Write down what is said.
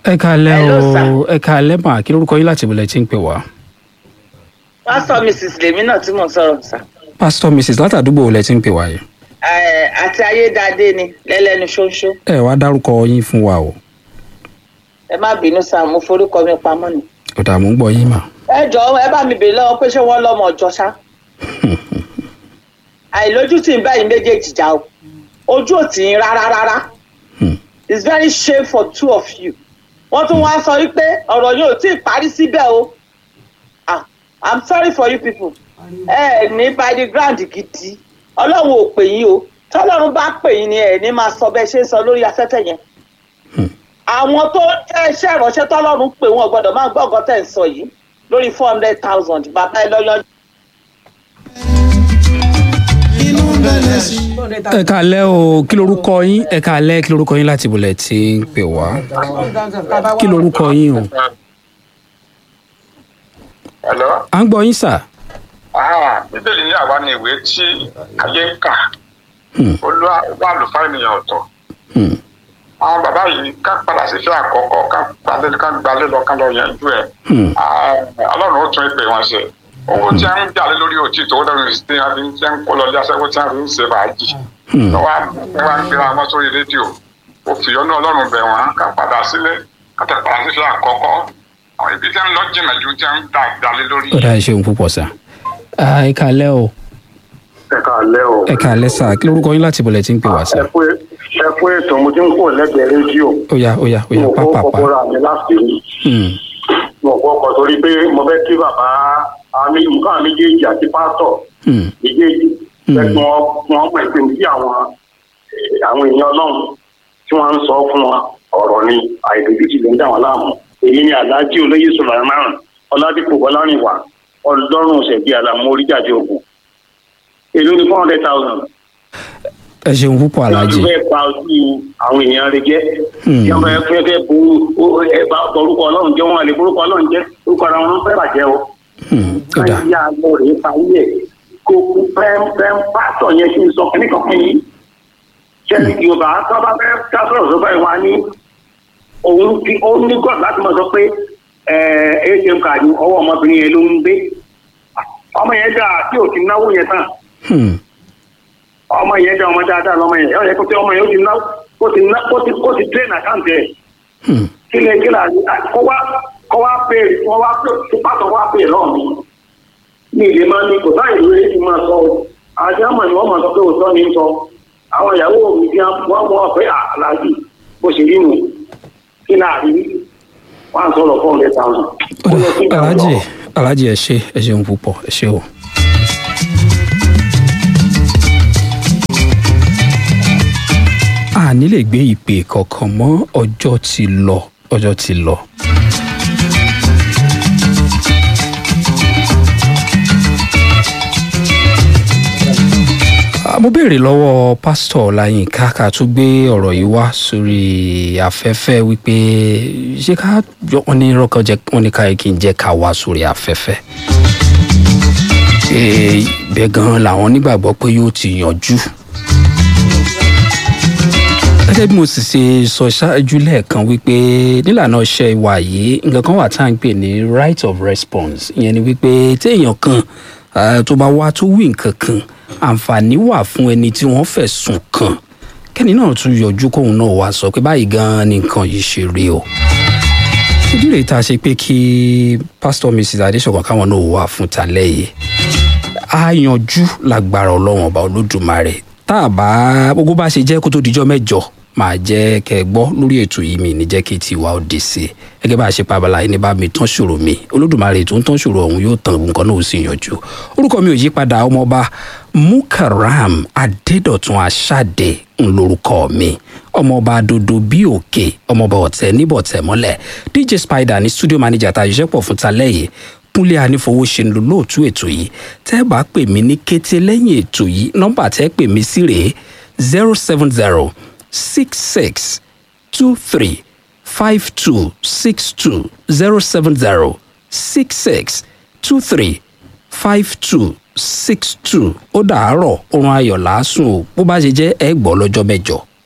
ẹ káalẹ́ Hello, o sir. ẹ káalẹ́ mà kí lórúkọ yín láti ìbílẹ̀ tí ń pè wá. pásítọ̀ mrs lèmi náà tí mò ń sọ̀rọ̀ sá pásítọ̀ mrs látàdúgbò wo lẹ ti ń pè wá yìí. Eh, àti ayédáadé ni lẹ́lẹ́nu ṣóńṣó ẹ wá dárúkọ yín fún wa o ẹ má bínú sá mo forúkọ mi pamọ́ ni. kò dààmú ń gbọ́ yín mà. ẹ jọ ẹ bá mi bèèrè lọ́wọ́ pé ṣé wọ́n lọ́mọ ọjọ́ ṣá. àìlójútì ń báyìí méjèèjì já o ojú ò tì í rárá rárá Hmm. it's very shame for two of you. wọ́n tún wá sọ wípé ọ̀rọ̀ yóò tí ì parí síbẹ̀ o. ah i'm sorry for you people. ẹ ẹ ní by the ground gidi ọlọ́run ò pè yín o tọ́lọ́run bá pè yín ni ẹ ní máa sọ bẹ́ẹ̀ ṣe ń sọ lórí afẹ́fẹ́ yẹn. àwọn tó jẹ́ iṣẹ́ ìránṣẹ́ tọ́lọ́run pè wọ́n gbọ́dọ̀ máa gbọ́ ọ̀gọ́ tẹ̀ ń sọ yìí lórí four hundred thousand bàbá ẹ lọ́yọ́. inú bẹ̀rẹ̀ sí. ẹ káalẹ́ o kí lórúkọ yín ẹ káalẹ́ kí lórúkọ yín láti ìbílẹ̀ tí ń pè wá. kí lórúkọ yín o. Hello. à ń gbọ́ yín sà. Ah, bíbélì ní àwa ni ìwé tí ayé ń kà. Hmm. Olúwa wà lùfáà ènìyàn ọ̀tọ̀. Hmm. Àwọn bàbá yìí ká padà sí fẹ́ àkọ́kọ́ ká gbalé ká gbalé lọ ká lọ yanjú ẹ̀. Hmm. Ah, Ọlọ́run ó tún ìpè wọn ṣe. Owó tí a ń jà lé lórí òtí tó lọ́rùn sí tí a fi ń tí a ń kó lọ ilé aṣẹ́wó tí a fi ń ṣe bàájì. Hmm. Lọ́wọ́ wá ń gbéra wọn sórí rédíò. Òfìyọ́nú Ọlọ́run bẹ̀ wọ́n ká padà sílé ká tẹ̀ padà sí fẹ́ àkọ́kọ́. Àwọn ibi tí a ń lọ jìnnà ju tí a ń dà dalé lórí. ó dáa ṣeun púpọ̀ sà. Ah, ẹ káalẹ́ o ẹ káalẹ́ o. ẹ káalẹ́ sà kí lórúkọ yín láti ìbílẹ̀ tí ń pè wá sà. ẹ kú ẹ kú ètò mo ti ń kó lẹ́gbẹ̀ẹ́ rédíò. ó yá ó yá ó yá mo kọ́ pápápá. kọ́kọ́ ra mi láti rí. Hmm. mo kọ́ ọkọ̀ torí pé mo fẹ́ kí bàbá àmì nǹkan méjèèjì àti pásítọ̀ Hmm. méjèèjì fẹ́ kí wọ́n wọ́n mọ̀ pé bí àwọn eh, àwọn èèyàn ọlọ́run tí wọ́n ń sọ fún wọn ọ̀rọ̀ ni àìdójútì ló ń dà wọ́n láàmú. èyí ni aláàjì olóyè sọ̀rọ̀ márùn ọládìpọ̀ bọ́lárìnwá ọlọ́run ṣẹ̀bí àlàmú oríjàde ògùn èló ni four hundred thousand ẹ ṣeun púpọ̀ alájì. lọ́dún fẹ́ pa ojú àwọn èèyàn rẹ jẹ́ Hmm. tí wọ́n fẹ́ fẹ́ fẹ́ bu ó- ẹ bá orúkọ ọlọ́run jẹ́ wọn lè orúkọ ọlọ́run jẹ́ orúkọ ara wọn fẹ́ bàjẹ́ o. Hmm. ó dáa káyà lọ rèé parí ẹ̀ kó kú pẹ́ẹ́pẹ́ pásítọ̀ yẹn kí n sọ kíní kan fún yín. sẹ́ni yorùbá tó bá fẹ́ ká sọ̀rọ̀ sọ báyìí wá ní òun fi ó ní gọ́ọ̀dù láti mọ̀ sọ pé atm card ọwọ́ ọmọbìnrin yẹn ló ń gbé ọmọ yẹn dáa tí ò ti náwó yẹn tán Hmm. ọmọ yẹn jẹ ọmọ dáadáa lọmọ yẹn ẹ yẹ kó tí ọmọ yẹn ó ti ná kó ti ná kó ti kó ti train account ẹ Hmm. kí lè kí lè kó wá kó wá pè kó wá pè kó pàtó wá pè lọ́ọ̀ mi ní ilé máa ní kò sáà ìlú èyí máa sọ o àti àmọ̀ ni wọ́n máa sọ pé òótọ́ ni ń sọ àwọn ìyàwó mi fi wọ́n mọ̀ pé àlàájì bó ṣe rí nù kí láàrin wọ́n á sọ̀rọ̀ four hundred thousand. Ó dáa. alájì alájì ẹ ṣe ẹ ṣeun púpọ̀ ẹ ṣe o. a ní lè gbé ìpè kankan mọ́ ọjọ́ ti lọ ọjọ́ ti lọ. Ah, mo béèrè lọ́wọ́ pásítọ̀ ọláyínká ká tún gbé ọ̀rọ̀ yìí wá sórí afẹ́fẹ́ wípé ṣé ká jọ wọn ní rọ́kàn jẹ́ wọn ní ká yẹ kí n jẹ́ ká wá sórí afẹ́fẹ́. Eh, bẹ́ẹ̀ gan-an làwọn nígbàgbọ́ pé yóò ti yanjú. gẹ́gẹ́ bí mo sì ṣe sọ ṣáájú lẹ́ẹ̀kan wípé nílànà iṣẹ́ ìwà yìí nǹkan kan wà tá à ń pè ní right of response ìyẹn ni wípé téèyàn kan ah, tó bá wá tó wí nǹkan kan àǹfààní wà fún ẹni tí wọ́n fẹ̀sùn kàn kẹ́ni náà tún yọjú kóun náà wá sọ pé báyìí gan-an ni nǹkan yìí ṣe rí o ìdí rèé tá a ṣe pé kí pásítọ̀ mrs adéṣọ̀kan káwọn náà wà fún talẹ́ yìí á yanjú lágbára ọlọ́run ọba olódùmarè tá a bá gbogbo bá ṣe jẹ́ kó tó dijọ́ mẹ́jọ máa jẹ́ kẹ́ ẹ gbọ́ lórí ètò yìí mi ní jẹ́ kí tiwa ó dé sí i gẹ́gẹ́ bá a ṣe pabala yìí ní bá mi tán ṣòro mi olódùmarè tó ń tán ṣòro ọ̀hún yóò tàn nǹkan náà ó sì yanjú orúkọ mi ò yí padà ọmọọba mukaram adédọ̀tun aṣáde ń lorúkọ mi ọmọọba dodo bí òkè ọmọọba ọ̀tẹ̀ níbọ̀tẹ̀ mọ́lẹ̀ dj spider ní studio manager tá a ṣiṣẹ́ pọ̀ fún talẹ́ yìí kúnlé anífowóṣe ń lo lóòtú ètò yìí tẹ́ ẹ bá pè mí ní kété lẹ́yìn ètò yìí nọ́mbà tẹ́ ẹ pè mí sí rèé zero seven zero six six two three five two six two zero seven zero six six two three five two six two ó dàárọ̀ oorun ayọ̀ làásùn o bó bá ṣe jẹ́ ẹ gbọ́ lọ́jọ́ mẹ́jọ